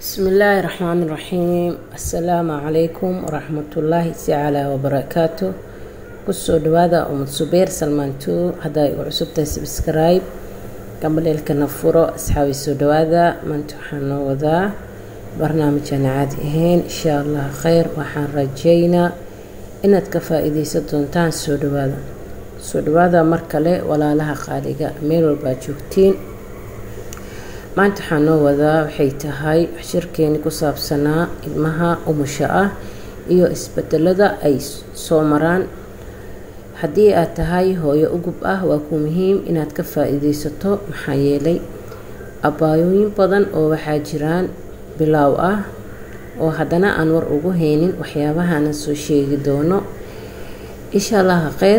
بسم الله الرحمن الرحيم السلام عليكم ورحمة الله تعالى وبركاته kusoo dhawaada umad subeer salmaanto haddaa igu cusubtahay subscribe gambaleelkana furo asxaabi soo dhawaada maanta waxaan noo wadaa barnaamijaan caadi ahayn insha allah kheyr waxaan rajeynaa inaad ka faa-iideysan doontaan soo dhawaada soo dhawaada mar kale walaalaha qaaliga meel walbaa joogtiin maanta waxaan noo wadaa waxay tahay shirkeeni ku saabsanaa ilmaha umusha ah iyo isbedelada ay soo maraan haddii aad tahay hooyo ugub ah waa ku muhiim inaad ka faa-iideysato maxaa yeelay abaayooyin badan oo waxaa jiraan bilaaw ah oo haddana aan war ugu haynin waxyaabahaana soo sheegi doono insha allaha kheyr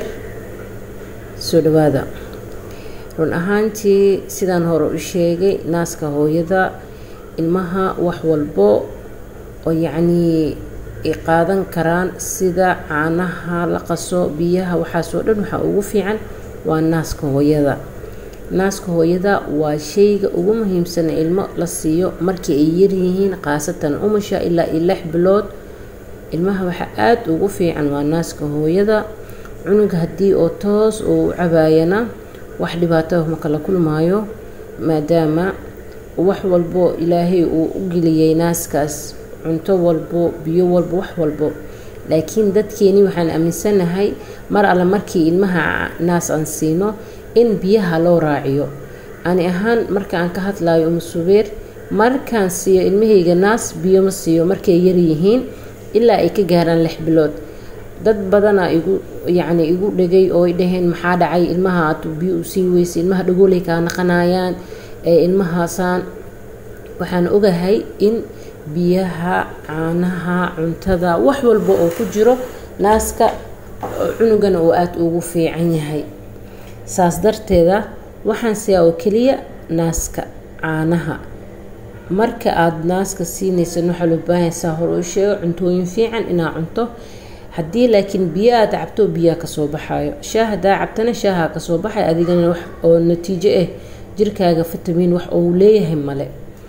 soo dhawaada run ahaantii sidaan hore u sheegay naaska hooyada ilmaha wax walbo oo yacnii ay qaadan karaan sida caanaha la qaso biyaha waxaasoo dhan waxaa ugu fiican waa naaska hooyada naaska hooyada waa shayga ugu muhiimsan ilmo la siiyo markii ay yaryihiin khaasatan umusha ilaa iyo lix bilood ilmaha waxaa aada ugu fiican waa naaska hooyada cunuga haddii oo toos uu u cabaayana wax dhibaato ma kala kulmaayo maadaama wax walbo ilaahay uu u geliyay naaskaas cunto walbo biyo walbo wax walbo laakiin dadkeeni waxaan aaminsanahay mar alle markii ilmaha naas aan siino in biyaha loo raaciyo ani ahaan marka aan ka hadlayo umusubeer markaan siiyo ilmahayga naas biyo ma siiyo markay yaryihiin ilaa ay ka gaaraan lix bilood dad badanaa igu yacni igu dhegay oo ay dhaheen maxaa dhacay ilmaha aad biyo u sii weysa ilmaha dhagoolay kaa naqanayaan ee ilmahaasaan waxaan ogahay in biyaha caanaha cuntada wax walba oo ku jiro naaska cunugana uu aada ugu fiican yahay saas darteeda waxaan siyaa oo keliya naaska caanaha marka aada naaska siinaysan waxaa loo baahaysaa hore u sheego cuntooyin fiican inaa cunto haddii laakiin biyo aad cabto biyaa kasoo baxayo shaah hadaa cabtana shaaha kasoo baxay adigana wax oo natiijo ah jirkaaga fitamiin wax ou leeyahay male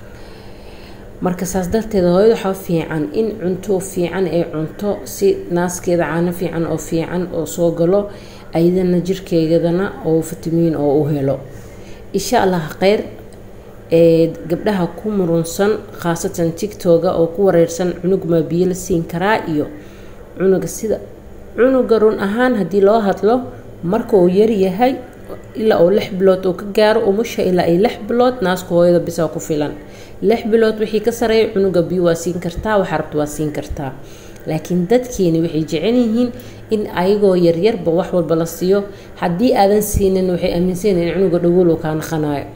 marka saas darteeda hooyada waxaa fiican in cunto fiican ay cunto si naaskeeda caano fiican oo fiican oo soo galo ayadana jirkeegadana oo fitamiin oo u helo insha allah kheyr ee gabdhaha ku murunsan khaasatan tigtoga oo ku wareersan cunugmaa biyo la siin karaa iyo cunuga sida cunuga run ahaan haddii loo hadlo marka uu yaryahay ilaa uu lix bilood uu ka gaaro umusha ilaa ay lix bilood naaska hooyada bisaa ku filan lix bilood wixii ka sareeya cunuga biyo waa siin kartaa waxa rabta waa siin kartaa laakiin dadkeeni waxay jecel yihiin in ayagoo yaryarba wax walba la siiyo haddii aadan siinin waxay aaminsan in cunuga dhagool uu kaa naqanayo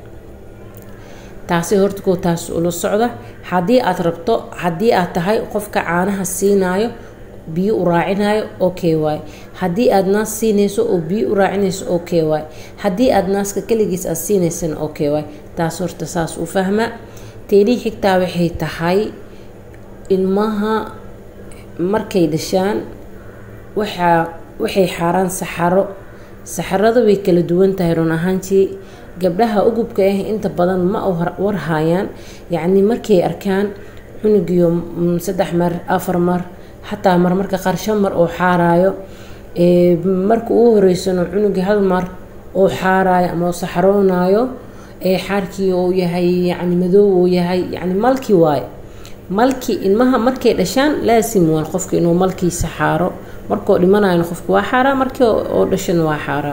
taasi horta koo taas ula socda haddii aad rabto haddii aad tahay qofka caanaha siinaayo biyo u raacinayo okay waay haddii aada naas siinayso oo biyo u raacinayso okay waay haddii aada naaska keligiis aada siinaysana okay waay taas horta saas u fahma teenii xigtaa waxay tahay ilmaha markay dhashaan waxaa waxay xaaraan saxaro saxarada way kala duwan tahay run ahaantii gabdhaha ugubka ah inta badan ma warhayaan yacni markay arkaan cunugiyo saddex mar afar mar xataa marmarka qaar shan mar oo xaaraayo marka ugu horeysano cunugii hal mar oo xaaraayo ama oo saxaroonayo ee xaarkii uu yahay yacni madoob uu yahay yacni malkii waaye malkii ilmaha markay dhashaan laasim waan qofka inuu malkiisa xaaro markoo dhimanayana qofka waa xaaraa markii oo dhashana waa xaaraa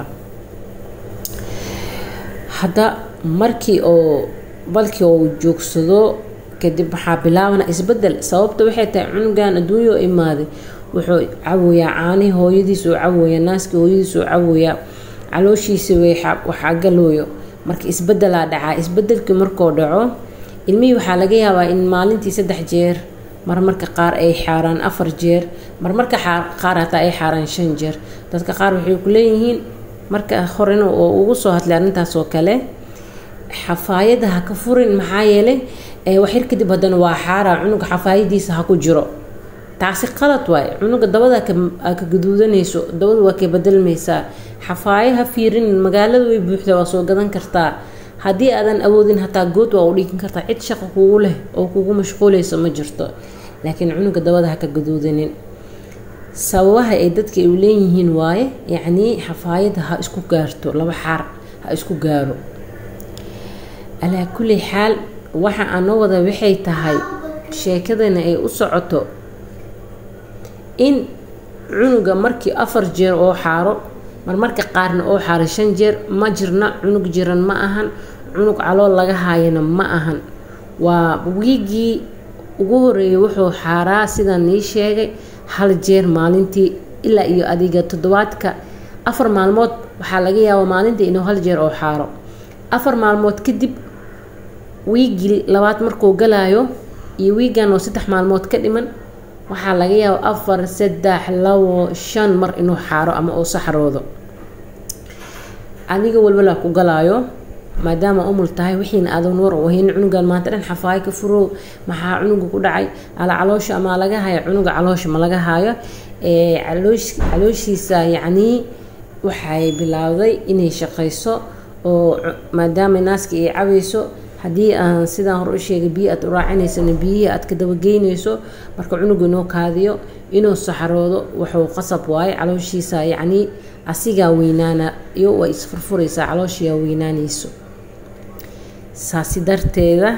hadda markii oo balkii uu joogsado kadib waxaa bilaabana isbedel sababta waxay tahay cunugan adduunya oo imaaday wuxuu cawoyaa caanihii hooyadiis oo cawoyaa naaskii hooyadiis oo cawoyaa calooshiisa waxaa galooyo marka isbedelaa dhacaa isbedelkii markuu dhaco ilmihii waxaa laga yaabaa in maalintii saddex jeer marmarka qaar ay xaaraan afar jeer marmarka qaar hataa ay xaaraan shan jeer dadka qaar waxay ku leeyihiin marka horena oo ugu soo hadlay arrintaas oo kale xafaayada ha ka furin maxaa yeelay waxyar kadib haddana waa xaaraa cunuga xafaayadiisa ha ku jiro taasi qalad waaye cunuga dabada ka gaduudanayso dabada waa ka bedelmaysaa xafaayo ha fiirin magaalada way buuxdaa waa soo gadan kartaa haddii aadan awoodin hataa good waa u dhigan kartaa cid shaqo kugu leh oo kugu mashquuleyso ma jirto laakiin cunuga dabada ha ka gaduudanin sababaha ay dadka u leeyihiin waaye yacnii xafaayadda ha isku gaarto laba xaar ha isku gaaro alaa kulli xaal waxa aan noo wada waxay tahay sheekadana ay u socoto in cunuga markii afar jeer oo xaaro marmarka qaarna oo xaaro shan jeer ma jirna cunug jiran ma ahan cunug calool laga haayana ma ahan waa wiigii ugu horeeyay wuxuu xaaraa sidaan nii sheegay hal jeer maalintii ilaa iyo adiga toddobaadka afar maalmood waxaa laga yaabaa maalintii inuu hal jeer oo xaaro afar maalmood kadib wiigii labaad markuu galaayo iyo wiigan oo saddex maalmood ka dhiman waxaa laga yaaba afar saddex labo shan mar inuu xaaro ama uu saxroodo adiga walbalaa ku galaayo maadaama umul tahay wixiina aadan war u hayn cunugan maanta dhan xafaayo ka furow maxaa cunuga ku dhacay ala caloosha amaa laga hayo cunuga caloosha ma laga hayo calooshiisa yacnii waxay bilaawday inay shaqayso oo maadaama naaska ay cabayso haddii aan sidaan hore u sheegay biyo aad u raacinaysana biyihii aad ka dabageynayso marka cunuga inoo kaadiyo inuu saxaroodo wuxuu qasab waaye calooshiisa yacnii asigaa weynaana iyo way isfurfuraysaa calooshiyaa weynaanayso saasi darteeda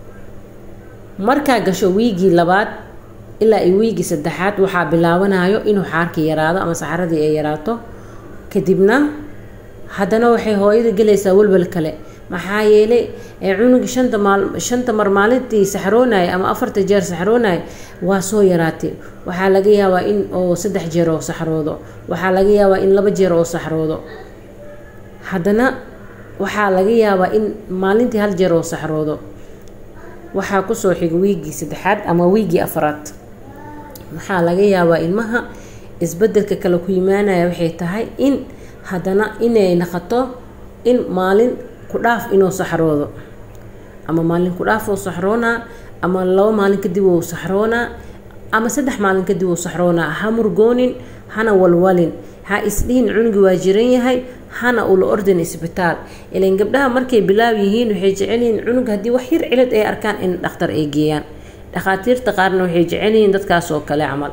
markaa gasho wiigii labaad ilaa iyo wiigii saddexaad waxaa bilaabanayo inuu xaarka yaraado ama saxaradii ay yaraato kadibna haddana waxay hooyada gelaysaa welwel kale maxaa yeelay cunuga shanta maal shanta mar maalintii saxroonaya ama afarta jeer saxroonaya waa soo yaraatay waxaa laga yaabaa in oo saddex jeer oo saxroodo waxaa laga yaabaa in laba jeer oo saxroodo haddana waxaa laga yaabaa in maalintii hal jeer oo saxroodo waxaa kusoo xiga wiigii saddexaad ama wiigii afaraad waxaa laga yaabaa ilmaha isbedelka kale ku yimaanaya waxay tahay in haddana inay naqato in maalin ku dhaaf inuu saxroodo ama maalin ku dhaaf uu saxroonaa ama labo maalin kadib uu saxroonaa ama saddex maalin kadib uu saxroonaa ha murgoonin hana walwalin ha isdhihin cunugi waa jiran yahay hana ula ordin isbitaal ilan gabdhaha markay bilaab yihiin waxay jecelyihiin cunug haddii wax yar cilad ay arkaan in dhakhtar ay geeyaan dhakhaatiirta qaarna waxay jecelyihiin dadkaas oo kale camal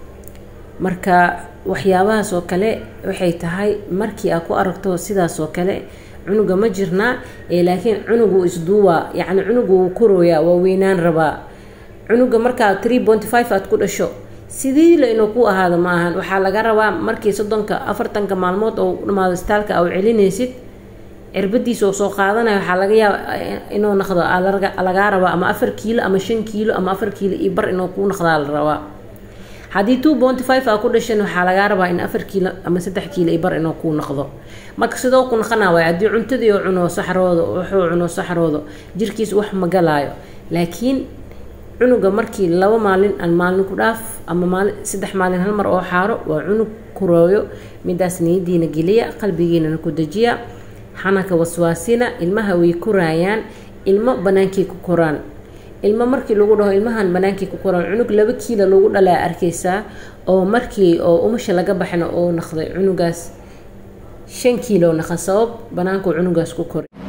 marka waxyaabahaas oo kale waxay tahay markii aad ku aragto sidaas oo kale cunuga ma jirnaa laakiin cunugu isduuwaa yacni cunugu wuu korooyaa waa weynaan rabaa cunuga markaa tree ponty five aad ku dhasho sidii la inuu ku ahaado ma ahan waxaa laga rabaa markii soddonka afartanka maalmood oo dhamaado istaalka au celinaysid cirbadiisa oo soo qaadanaya waxaa laga yaaba inuu naqdo lagaa rabaa ama afar kiilo ama shan kiilo ama afar kiilo iyo bar inuu kuu naqdaa la rabaa haddii two ponty five aa ku dhashan waxaa lagaa rabaa in afar kiilo ama saddex kiilo iyo bar inuu kuu naqdo marka sidoo ku naqanaa waay haddii cuntadii oo cuno saxroodo wuxuu cuno saxroodo jirkiis wax ma galaayo laakiin cunuga markii laba maalin aan maalin ku dhaaf ama maalin saddex maalin hal mar oo xaaro waa cunug kurooyo midaas niyadiina geliya qalbigiinana ku dejiya xanaka waswaasina ilmaha way kuraayaan ilmo banaankii ku koraan ilmo markii lagu dhaho ilmahan banaankii ku koraan cunug laba kiila lagu dhalaa arkaysaa oo markii oo umasha laga baxna oo naqday cunugaas shan kiilo naqa sabab banaankuu cunugaas ku koray